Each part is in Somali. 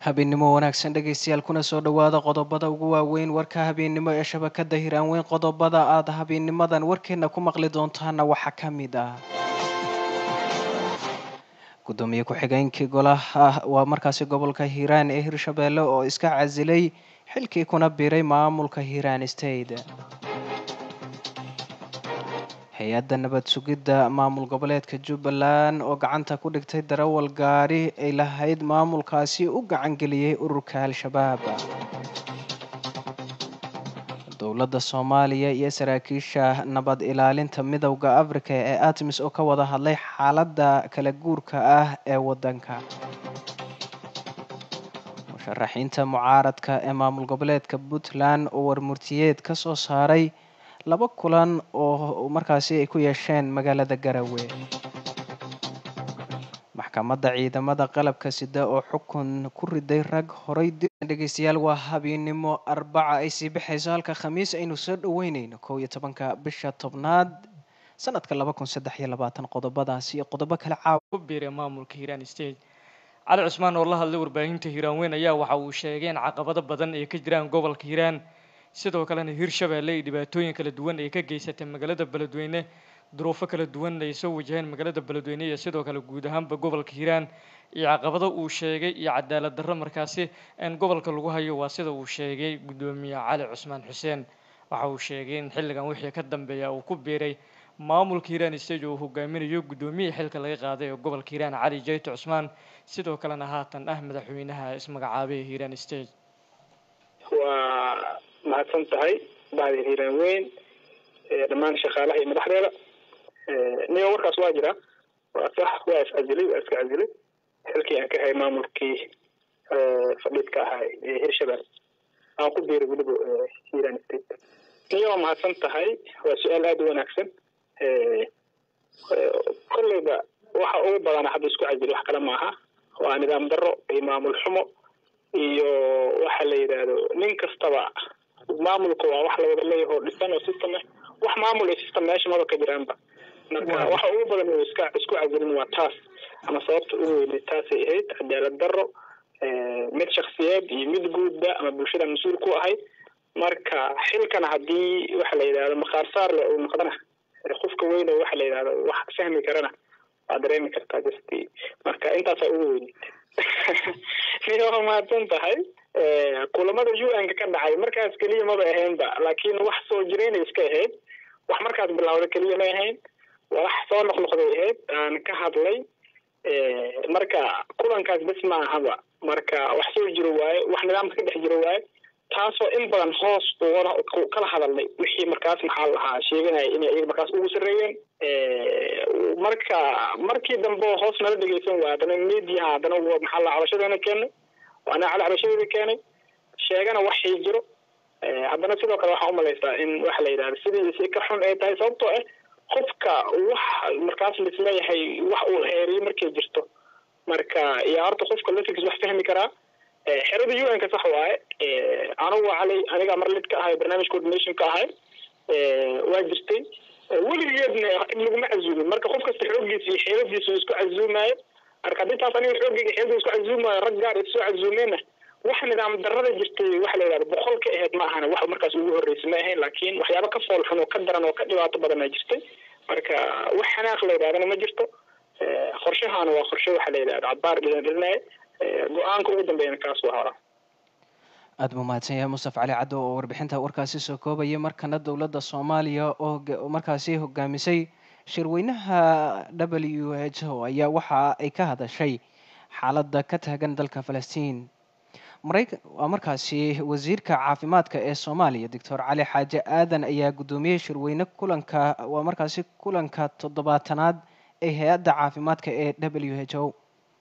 habeennimo wanaagsan dhegaystayaal kuna soo dhowaada qodobada ugu waaweyn warka habeennimo ee shabakada hiraanweyn qodobada aada habeennimadan warkeena ku maqli doontaana waxaa ka mid ah gudoomiye ku-xigeenkii golaha waa markaasi gobolka hiiraan ee hirshabeelle oo iska casilay xilkii kuna biiray maamulka hiiraan state hay-adda nabad sugidda maamul goboleedka jubbaland oo gacanta ku dhigtay darawal gaari ay lahayd maamulkaasi u gacangeliyey ururka al-shabaab dowladda soomaaliya iyo saraakiisha nabad ilaalinta midowda africa ee atmis oo ka wada hadlay xaaladda kala guurka ah ee waddanka musharaxiinta mucaaradka ee maamul goboleedka puntland oo warmurtiyeed ka soo saaray laba kulan oo markaasi ay ku yeesheen magaalada garowe maxkamadda ciidamada qalabka sida oo xukun ku riday rag horay dhegeystayaal waa habeennimo arbaca ay sii baxayso halka khamiis aynu soo dhaweyneyno kow iyo tobanka bisha tobnaad sanadka laba kun saddex iyo labaatan qodobadaasi iyo qodobo kale caawa ku biiray maamulka hiiraan state cali cusmaan oo la hadlay warbaahinta hiiraan weyn ayaa waxa uu sheegay in caqabado badan ay ka jiraan gobolka hiiraan sidoo kalena hirshabeelle ay dhibaatooyin kala duwan ay ka geysatay magaalada beledweyne duruufo kala duwan ay soo wajaheen magaalada beledweyne iyo sidoo kale guud ahaanba gobolka hiiraan iyo caqabado uu sheegay iyo cadaalad darro markaasi in gobolka lagu hayo waa sida uu sheegay guddoomiye cali cusmaan xuseen waxa uu sheegay in xilligan wixii ka dambeeya uu ku biiray maamulka hiiraan stage oo uu hogaaminayo guddoomiyihii xilka laga qaaday ee gobolka hiiraan cali jayto cusmaan sidoo kalena haatan ah madaxweynaha ismagacaabay hiiraan stage waa mahadsan tahay bahda hiiraan weyn dhammaan shaqaalaha iyo madaxdeeda niyo warkaas waa jira waa sax waa is casilay waa iska casilay xilkii aan ka hay maamulkii fadhiidka ahaa ee hirshabelle aan ku biiray weliba hiiraan state niyo waa mahadsan tahay waa su-aal aada u wanaagsan kolleyba waxa ugu badana hadda isku casilay wax kale maaha waa nidaam darro iyo maamul xumo iyo waxa la yidhaahdo nin kastaba maamulka waa wax lawada leeyahay oo dhisan oo system ah wax maamul iyo system meesha maba ka jiraanba marka waxa ugu badan uu iska isku casilin waa taas ama sababta ugu weynay taasay ahayd cadaalad darro mid shaksiyeed iyo mid guudba ama bulshada mas-uul ku ahayd marka xilkana haddii waxa la yidhahdo maqaar saar le uu noqdana qofka weyn oo waxa la yidhahdo wax fahmi karana waa dareemi kartaa just marka intaasaa ugu weyneyd niyo mahadsan tahay kulamada u n ka ka dhacay markaas keliya maba ahaynba laakiin wax soo jirayna iska ahayd wax markaas bilawda keliya ma ahayn wax soo noqnoqday ahayd aan ka hadlay marka kulankaas bes ma ahaba marka wax soo jiro waaye wax nidaamka ka dhex jiro waaye taasoo in badan hoos kala hadalnay wixii markaas maxaa lahaa sheeganaya inay iyaga markaas ugu sarreeyeen marka markii dambe hoos nala dhegeysan waay haddana mediaha haddana maxaa la cabashadeena keenay waana cali cabashadeeda keenay sheegana waxay jiro haddana sidoo kale waxaa umalaysaa in waxa la yidhahda sidii si ka xun ay tahay sababtoo ah qofka wax markaas lisleeyahay wax uu heeriyo markay jirto marka iyo horta qofka laftigiis wax fahmi karaa xerada u n ka sax waaye anigu cali aniga mar lid ka ahay barnaamij coordination ka ahay waa jirtay weligeedna laguma casuumin marka qof kasta xooggiisa iyo xeeladiisa isku casuumayo marka haddii taas aniga xooggiga xeelada isku casuumayo rag gaar isoo casuumeenna wax nidaam darrada jirtay waxa la yidhahda boqol ka ahayd ma ahana wax markaas ugu horreysay ma ahayn laakiin waxyaaba ka fool xun oo ka daran oo ka dhibaato badan aa jirtay marka wax xanaaq la yidhahdana ma jirto qorshahaana waa qorshe waxa la yidhahda cabaar dhilan dhilinaya go-aanka ugu dambeeyana kaas waa hora aada buu mahadsan yahay mustaf cali caddo oo warbixinta warkaasi soo koobaya markana dowladda soomaaliya oo markaasi hogaamisay shirweynaha w h o ayaa waxa ay ka hadashay xaaladda ka taagan dalka falastiin maraykan waa markaasi wasiirka caafimaadka ee soomaaliya doctor cali xaaje aadan ayaa guddoomiyey shirweyne kulanka waa markaasi kulanka toddobaatanaad ee hay-adda caafimaadka ee w h o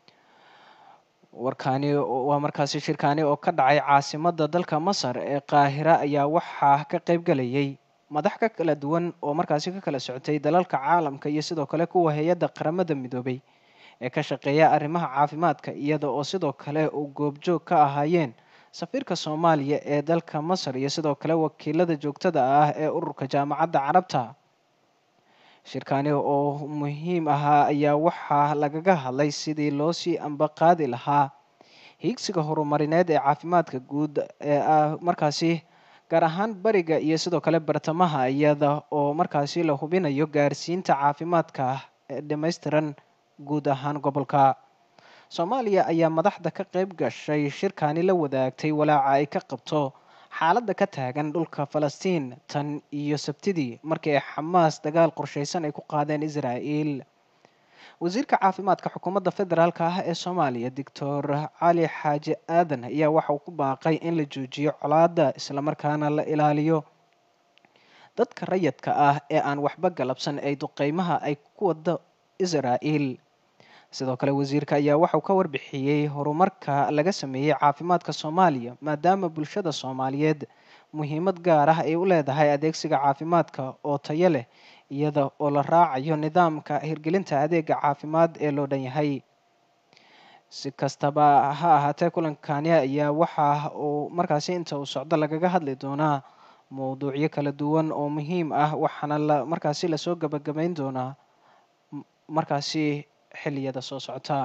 warkaani waa markaasi shirkaani oo ka dhacay caasimadda dalka masar ee qaahira ayaa waxaa ka qayb galayay madax ka kala duwan oo markaasi ka kala socotay dalalka caalamka iyo sidoo kale kuwa hay-adda qaramada midoobay ee ka shaqeeya arrimaha caafimaadka iyada oo sidoo kale uu goobjoog ka ahaayeen safiirka soomaaliya ee dalka masar iyo sidoo kale wakiilada joogtada ah ee ururka jaamacadda carabta shirkani oo muhiim ahaa ayaa waxaa lagaga hadlay sidii loo sii ambaqaadi lahaa hiigsiga horumarineed ee caafimaadka guud ee ah markaasi gaar ahaan bariga iyo sidoo kale bartamaha iyada oo markaasi la hubinayo gaarsiinta caafimaadka ee dhammaystiran guud ahaan gobolka soomaaliya ayaa madaxda ka qeyb gashay shirkani la wadaagtay walaaca ay ka qabto xaaladda ka taagan dhulka falastiin tan iyo sabtidii markii ay xamaas dagaal qorsheysan ay ku qaadeen israa'el wasiirka caafimaadka xukuumadda federaalk ah ee soomaaliya doctor cali xaaji aadan ayaa waxa uu ku baaqay in la joojiyo colaadda islamarkaana la ilaaliyo dadka rayadka ah ee aan waxba galabsan ay duqeymaha ay ku wado israa'el sidoo kale wasiirka ayaa waxauu ka warbixiyey horumarka laga sameeyey caafimaadka soomaaliya maadaama bulshada soomaaliyeed muhiimad gaar ah ay u leedahay adeegsiga caafimaadka oo tayo leh iyada oo la raacayo nidaamka hirgelinta adeega caafimaad ee loo dhan yahay si kastaba ha ahaatee kulankani ayaa waxa uu markaasi inta uu socdo lagaga hadli doonaa mowduucyo kala duwan oo muhiim ah waxaana la markaasi lasoo gabagabeyn doonaa markaasi xilliyada soo socota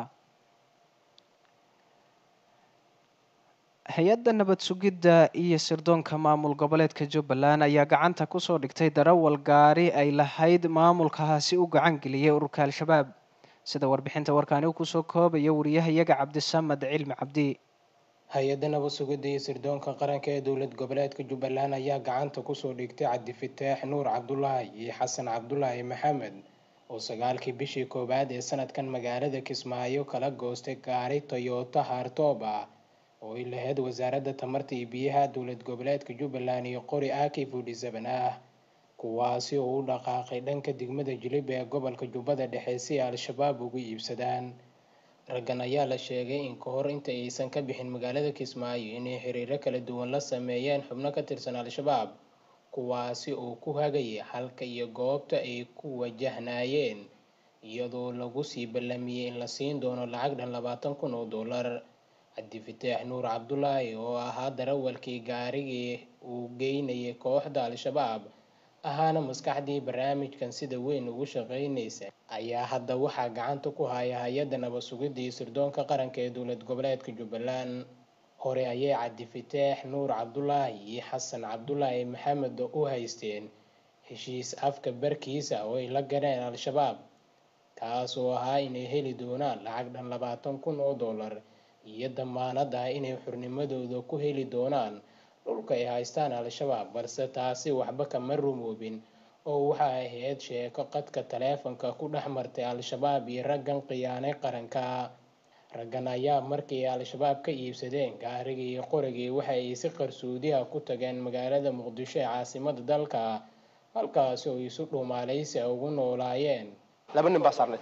hay-adda nabad sugidda iyo sirdoonka maamul goboleedka jubbaland ayaa gacanta kusoo dhigtay darawal gaari ay lahayd maamulkaasi u gacan geliyay ururka al-shabaab sida warbixinta warkaani uu kusoo koobaya wariyahayaga cabdisamad cilmi cabdi hay-adda nabad sugidda iyo sirdoonka qaranka ee dowlad goboleedka jubbaland ayaa gacanta kusoo dhigtay cabdifataax nuur cabdulaahi iyo xasan cabdulaahi maxamed oo sagaalkii bishii koowaad ee sanadkan magaalada kismaayo kala goostay gaari toyota hartoob ah oo ay lahayd wasaaradda tamarta iyo biyaha dowlad goboleedka jubbaland iyo qori aki forty seven ah kuwaasi oo u dhaqaaqay dhanka degmada jilib ee gobolka jubbada dhexe si ay al-shabaab ugu iibsadaan raggan ayaa la sheegay in ka hor inta aysan ka bixin magaalada kismaayo inay xiriiro kala duwan la sameeyeen xubno ka tirsan al-shabaab kuwaasi oo ku hagaya halka iyo goobta ay ku wajahnaayeen iyadoo lagu sii ballamiyey in la siin doono lacag dhan labaatan kun oo dollar cabdifataax nuur cabdulaahi oo ahaa darawalkii gaarigii uu geynayay kooxda al-shabaab ahaana maskaxdii barnaamijkan sida weyn ugu shaqeynaysa ayaa hadda waxaa gacanta ku haya hay-adda nabad sugidda iyo sirdoonka qaranka ee dowlad goboleedka jubbaland hore ayay cabdifataax nuur cabdulaahi iyo xasan cabdulaahi maxamed u haysteen heshiis afka barkiisa oo ay la galeen al-shabaab kaas oo ahaa inay heli doonaan lacag dhan labaatan kun oo dollar iyo damaanad ah inay xurnimadooda ku heli doonaan dhulka ay haystaan al-shabaab balse taasi waxba kama rumoobin oo waxa ahayd sheeko qadka taleefanka ku dhex martay al-shabaab iyo raggan khiyaanay qaranka raggan ayaa markii al-shabaab ka iibsadeen gaarigii iyo qorigii waxa ay si qarsoodiha ku tageen magaalada muqdisho ee caasimada dalka halkaasi oo isu dhuumaalaysi ugu noolaayeen laba nin baa saarnay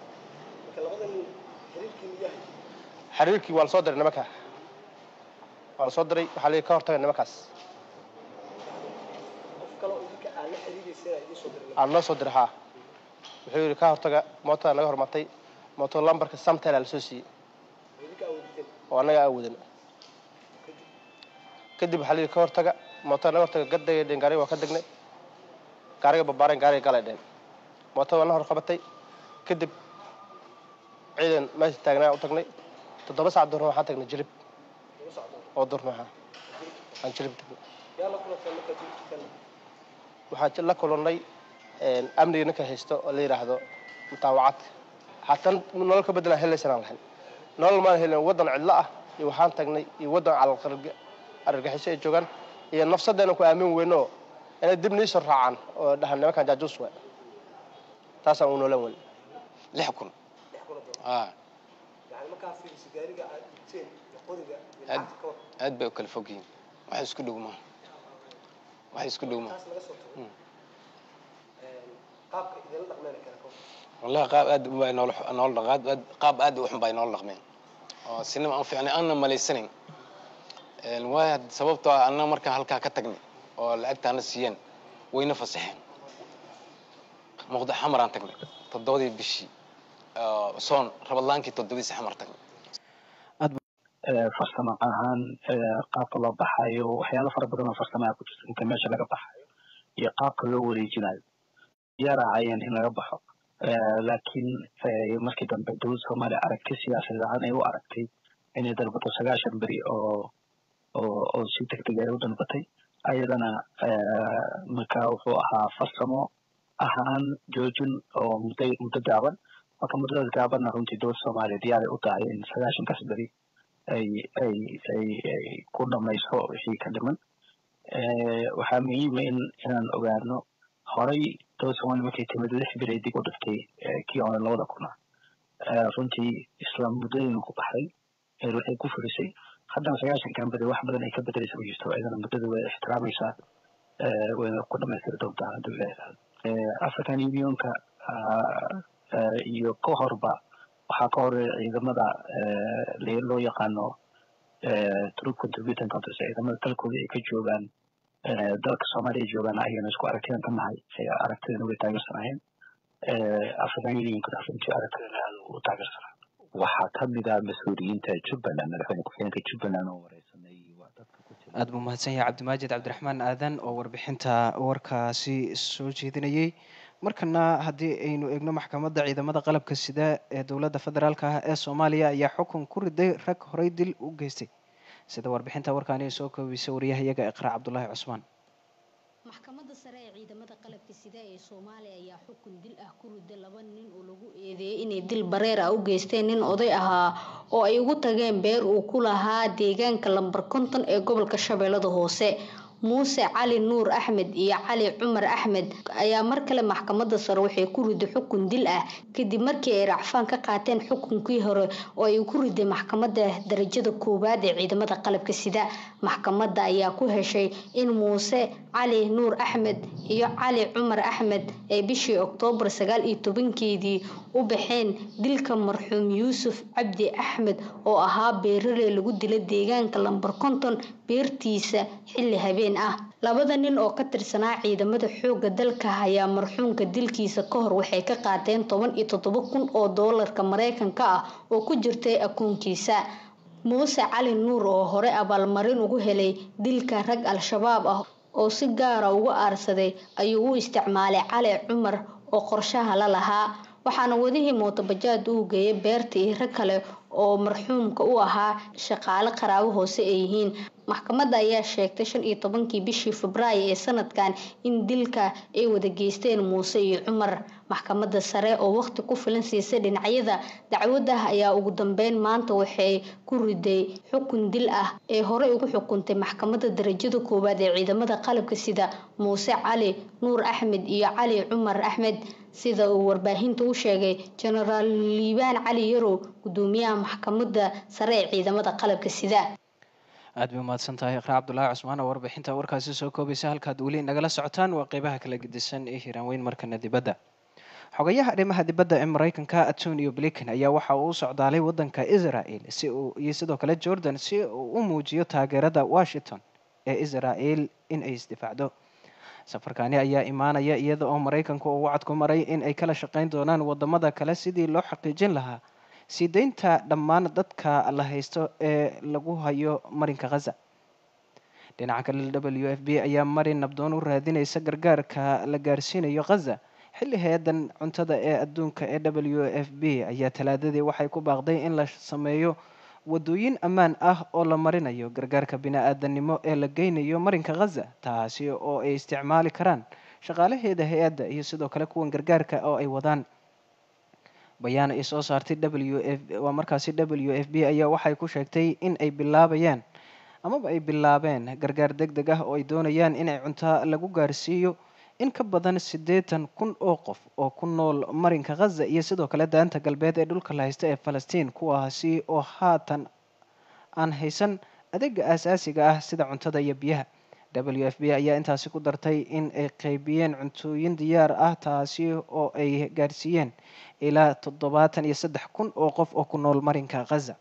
xiriirkii waa lasoo diray nimanka waa lasoo diray waxaa la ka hortagay nimankaas aan noo soo diray haa wuxuu yidhi ka hortaga mootada naga hormartay mooto lambarka samtel aa lasoo siiyey oo annaga aan wadan kadib waxaa la yidhi ka hortaga mootada naga hortaga gadagay dheen gaariga waa ka degnay gaariga babaareen gaariga galay dheen mootada waa na hor qabatay kadib ciidan meesha taagnaa u tagnay toddoba sac durna waxaan tagnay jilib oo durna waxaa aan jilib tagnay waxaan la kulannay amniga ninka haysto oo la yidhaahdo mutaawacadka haatan nolol ka beddelaan helaysan aan lahayn nolol maan helin waddan cidlo ah iyo waxaan tagnay iyo waddan calalqarga argagixiso ay joogaan iyo nafsaddeena ku aamin weyno inay dib niisoo raacaan oo dhahan nimankan jaajuus waay taasaan u noolan weyn lix kun aad aad bay u kala fog yihiin wax isku dhow maaha wax isku dhow maaha wallahi qaab aad u bay nool nool dhaqaad aad qaab aad u xun bay nool dhaqmeen oo sinima aan fiicnay aanna malaysanayn waaya sababtoo ah annaga markaan halkaa ka tagnay oo lacagtaana siiyeen wayna fasaxeen muqda xamaraan tagnay toddobadii bishii soon rabadlaankii toddobadiisi xamar tagnay farsamo ahaan qaabka loo baxayo waxyaalo fara badan oo farsamaa ku jirta inta meesha laga baxayo iyo qaabka loo wareejinayo yaraacayeen in laga baxo laakiin markii dambe dowladda soomaaliya aragti siyaasadeed ahaan ay u aragtay inay dalbato sagaashan beri oo oo oo si degdeg ay u dalbatay ayadana marka wuxuu ahaa farsamo ahaan joojin oo muddo muddo gaaban marka muddadaas gaabanna runtii dowladda soomaaliya diyaar ay u tahay in sagaashankaas beri ay ay ay ay ku dhamayso wixii ka dhiman waxaa muhiima in inaan ogaano horay dowladda soomaaliya markay timid lix beri ay dib u dhiftay kii hore labada kuna runtii isla muddadiina ku baxday waxay ku furisay haddana sagaashankan beri wax badan ay ka bedelaysa ma jirto iyadana muddada way ixtiraamaysaa wayna ku dhamaystiri doontaa haddii la yidhahdo african unionka iyo ka horba waxaa ka horeeya ciidamada loo yaqaano troop contributing countries ciidamada dalkooda ay ka joogaan dalka soomaaliya ay joogaan ayagana isku aragtidan ka nahay aragtidana way taageersanayeen african unionkana runtii aragtidana aad u taageersanaa waxaa kamid ah mas-uuliyiinta jubbaland madaxweyne ku-xigeenka jubbaland oo wareysanay waa dadka ku jira aada buu mahadsan yahay cabdimaajid cabdiraxmaan aadan oo warbixinta warkaasi soo jeedinayey markana haddii aynu eegno maxkamadda ciidamada qalabka sida ee dowladda federaalk ah ee soomaaliya ayaa xukun ku riday rag horey dil u geystay sida warbixinta warkaani ay soo koobisay wariyahayaga iqraa cabdulaahi cusmaan maxkamadda sare ee ciidamada qalabka sida ee soomaaliya ayaa xukun dil ah ku riday laba nin oo lagu eedeeyay inay dil bareer ah u geysteen nin oday ahaa oo ay ugu tageen beer uu ku lahaa deegaanka lambar konton ee gobolka shabeellada hoose muuse cali nuur axmed iyo cali cumar axmed ayaa mar kale maxkamadda sare waxay ku riday xukun dil ah kadib markii ay racfaan ka qaateen xukunkii hore oo ay ku riday maxkamadda darajada koowaad ee ciidamada qalabka sida maxkamadda ayaa ku heshay in muuse cali nuur axmed iyo cali cumar axmed ay bishii oktoobar sagaal iyo tobankeedii u baxeen dilka marxuum yuusuf cabdi axmed oo ahaa beerare lagu dila deegaanka lambar konton beertiisa xilli habeen ah labada nin oo ka tirsanaa ciidamada xooga dalka ayaa marxuumka dilkiisa ka hor waxay ka qaateen toban iyo toddoba kun oo doolarka mareykanka ah oo ku jirtay akoonkiisa muuse cali nuur oo hore abaalmarin ugu helay dilka rag al-shabaab ah oo si gaara uga aarsaday ayuu u isticmaalay cali cumar oo qorshaha la lahaa waxaana wadihii mootobajaad uu geeyay beerta iyo rag kale oo marxuumka u ahaa shaqaale qaraabo hoose ay yihiin maxkamadda ayaa sheegtay shan iyo tobankii bishii febraayo ee sanadkan in dilka ay wada geysteen muuse iyo cumar maxkamadda sare oo waqti ku filan siisay dhinacyada dacwadda ayaa ugu dambeyn maanta waxay ku riday xukun dil ah ee horey ugu xukuntay maxkamadda darajada koowaad ee ciidamada qalabka sida muuse cali nuur axmed iyo cali cumar axmed sida uu warbaahinta u sheegay jenaraal liibaan cali yarow gudoomiyaha maxkamadda sare ee ciidamada qalabka sida aada bay umahadsan tahay iqraa cabdulaahi cusmaan oo warbixinta warkaasi soo koobaysa halkaad weli nagala socotaan waa qeybaha kala gedisan ee hiiraanweyn markana dibadda xogayaha arrimaha dibadda ee mareykanka antonio blinken ayaa waxa uu u socdaalay wadanka israel si uu iyo sidoo kale jordan si uu u muujiyo taageerada washington ee israel in ay isdifaacdo safarkani ayaa imaanaya iyada oo mareykanku uu wacad ku maray in ay kala shaqeyn doonaan wadamada kale sidii loo xaqiijin lahaa sii deynta dhammaan dadka la haysto ee lagu hayo marinka khaza dhinaca kale w f b ayaa marin nabdoon u raadinaysa gargaarka la gaarsiinayo khaza xilli hay-adan cuntada ee adduunka ee w f b ayaa talaadadii waxay ku baaqday in la sameeyo wadooyin ammaan ah oo la marinayo gargaarka bini-aadanimo ee la geynayo marinka khaza taasi oo ay isticmaali karaan shaqaalaheeda hay-adda iyo sidoo kale kuwan gargaarka oo ay wadaan bayaan ay soo saartay w f waa markaasi w f b ayaa waxay ku sheegtay in ay bilaabayaan amaba ay bilaabeen gargaar deg deg ah oo ay doonayaan inay cunto lagu gaarsiiyo in ka badan siddeetan kun oo qof oo ku nool marinka khaza iyo sidoo kale daanta galbeed ee dhulka la haysta ee falastiin kuwaasi oo haatan aan haysan adeega aasaasiga ah sida cuntada iyo biyaha w f b ayaa intaasi ku dartay in ay qeybiyeen cuntooyin diyaar ah taasi oo ay gaarsiiyeen ilaa toddobaatan iyo saddex kun oo qof oo ku nool marinka khaza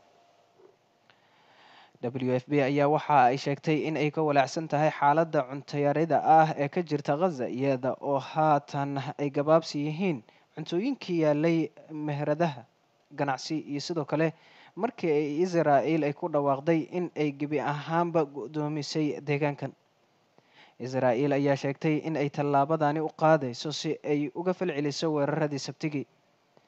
w f b ayaa waxa ay sheegtay in ay ka walaacsan tahay xaaladda cuntayarida ah ee ka jirta khaza iyada oo haatan ay gabaabsi yihiin cuntooyinkii yaalay meheradaha ganacsi iyo sidoo kale markii ay israel ay ku dhawaaqday in ay gebi ahaanba guddoomisay deegaankan israel ayaa sheegtay in ay tallaabadani u qaadayso si ay uga falceliso weeraradii sabtigii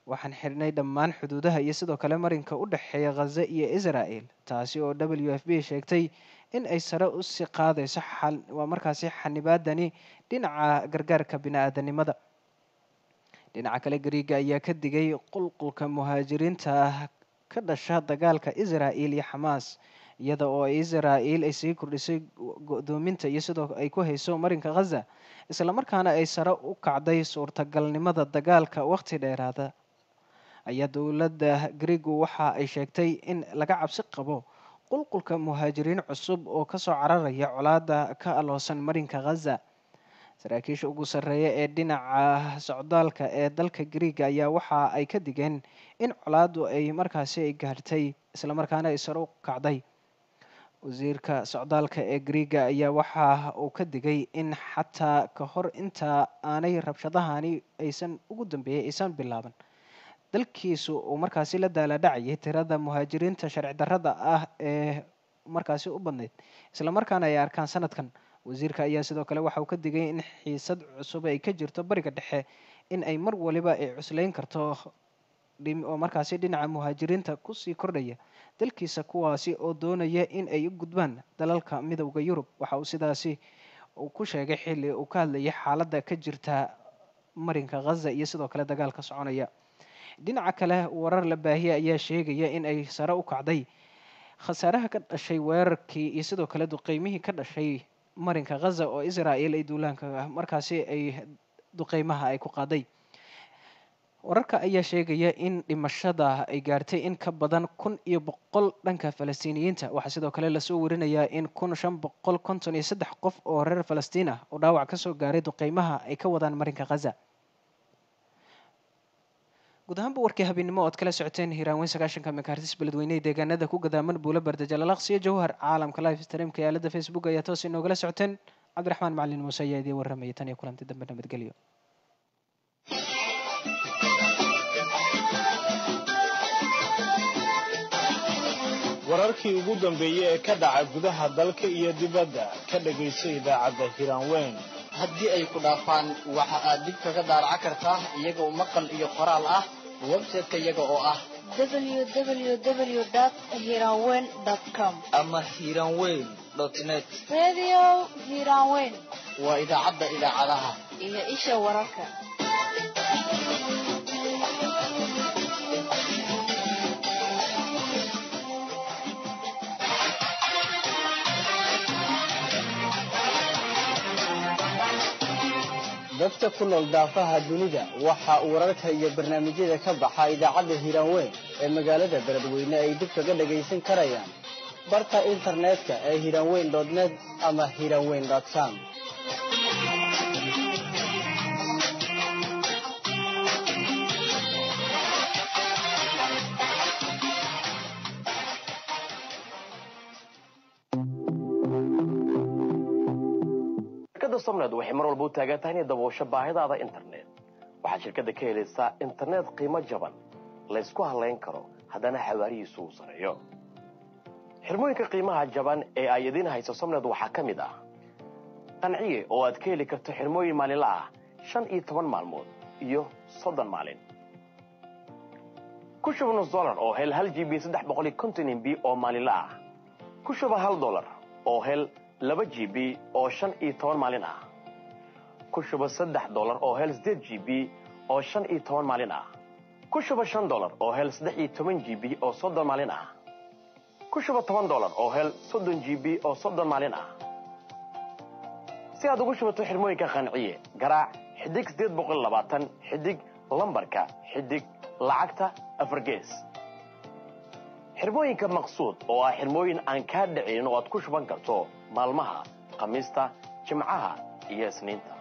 waxaan xidhnay dhammaan xuduudaha iyo sidoo kale marinka u dhexeeya khaza iyo israel taasi oo w f b sheegtay in ay sare usii qaadayso waa markaasi xanibaadani dhinaca gargaarka bini-aadanimada dhinaca kale gariiga ayaa ka digay qulqulka muhaajiriinta ka dhasha dagaalka israel iyo xamaas iyada oo israel ay sii kordhisay go-doominta iyo sidoo ay ku hayso marinka khaza islamarkaana ay sare u kacday suurtagalnimada dagaalka waqti dheeraada ayaa dowladda gariigu waxa ay sheegtay in laga cabsi qabo qulqulka muhaajiriin cusub oo kasoo cararaya colaada ka aloosan marinka khaza saraakiisha ugu sarreeya ee dhinaca socdaalka ee dalka gariiga ayaa waxa ay ka digeen in colaadu ay markaasi ay gaartay islamarkaana ay sare u kacday wasiirka socdaalka ee gariiga ayaa waxa uu ka digay in xataa ka hor inta aanay rabshadahani aysan ugu dambeeyay aysan bilaaban dalkiisu uu markaasi la daaladhacayay tirada muhaajiriinta sharci darrada ah ee markaasi u badnayd islamarkaana ay arkaan sanadkan wasiirka ayaa sidoo kale waxa uu ka digay in xiisad cusub ay ka jirto bariga dhexe in ay mar waliba ay cuslayn karto oo markaasi dhinaca muhaajiriinta kusii kordhaya dalkiisa kuwaasi oo doonaya in ay u gudbaan dalalka midowda yurub waxa uu sidaasi uu ku sheegay xilli uu ka hadlayay xaaladda ka jirta marinka khaza iyo sidoo kale dagaalka soconaya dhinaca kale warar la baahiya ayaa sheegaya in ay sare u kacday khasaaraha ka dhashay weerarkii iyo sidoo kale duqeymihii ka dhashay marinka khaza oo israel ay duulaanka markaasi ay duqeymaha ay ku qaaday wararka ayaa sheegaya in dhimashada ay gaartay in ka badan kun iyo boqol dhanka falastiiniyiinta waxaa sidoo kale lasoo warinayaa in kun shan boqol konton iyo saddex qof oo reer falastiin ah oo dhaawac kasoo gaaray duqeymaha ay ka wadaan marinka khaza guud ahaanba warkii habeennimo ood kala socoteen hiiraanweyn sagaashanka makaartis beledweynehe deegaanada ku gadaaman buulo bardajalalaqsiyo jawhar caalamka live streamka ee aalada facebook ayaa toos inoogala socoteen cabdiraxmaan macalin muuse ayaa idiin warramaya tan iyo kulanti dambe nabadgelyo wararkii ugu dambeeyey ee ka dhaca gudaha dalka iyo dibadda ka dhagayso idaacadda hiraanweyn haddii ay ku dhaafaan waxa aad dib kaga daaraca kartaa iyagoo maqal iyo qoraal ah website-ka iyaga oo ah www.hiranweyn.com ama hiranweyn net Radio Hiranweyn waa idaacadda idaacadaha iyo isha wararka. dadka ku nool daafaha dunida waxa uu wararka iyo barnaamijyada ka baxa idaacadda hiiraanweyn ee magaalada beledweyne ay dib kaga dhagaysan karayaan barta internetka ee hiiraanweyn net ama hiiraanweyn com shirkadda somned waxay mar walba u taagan tahay inay daboosho baahidaada internet waxaad shirkadda ka helaysaa internet qiimo jaban laysku halayn karo haddana xawaarihiisu uu sareeyo xirmooyinka qiimaha jaban ee ay idiin hayso somned waxaa ka mid ah qanciye oo aad ka heli karto xirmooyin maalinla ah shan iyo toban maalmood iyo soddon maalin ku shuba nus dolar oo hel hal g b saddex boqol iyo konton mb oo maalinla ah ku shuba hal dolar oo hel laba g b oo shan iyo toban maalin ah ku shuba saddex dolar oo hel siddeed g b oo shan iyo toban maalin ah ku shuba shan dolar oo hel saddex iyo toban g b oo soddon maalin ah ku shuba toban dolar oo hel soddon g b oo soddon maalin ah si aad ugu shubato xirmooyinka qanciye garaac xidig siddeed boqol labaatan xidig lambarka xidig lacagta afar gees xirmooyinka maqsuud oo ah xirmooyin aan kaa dhicin oo aad ku shuban karto maalmaha khamiista jimcaha iyo isniinta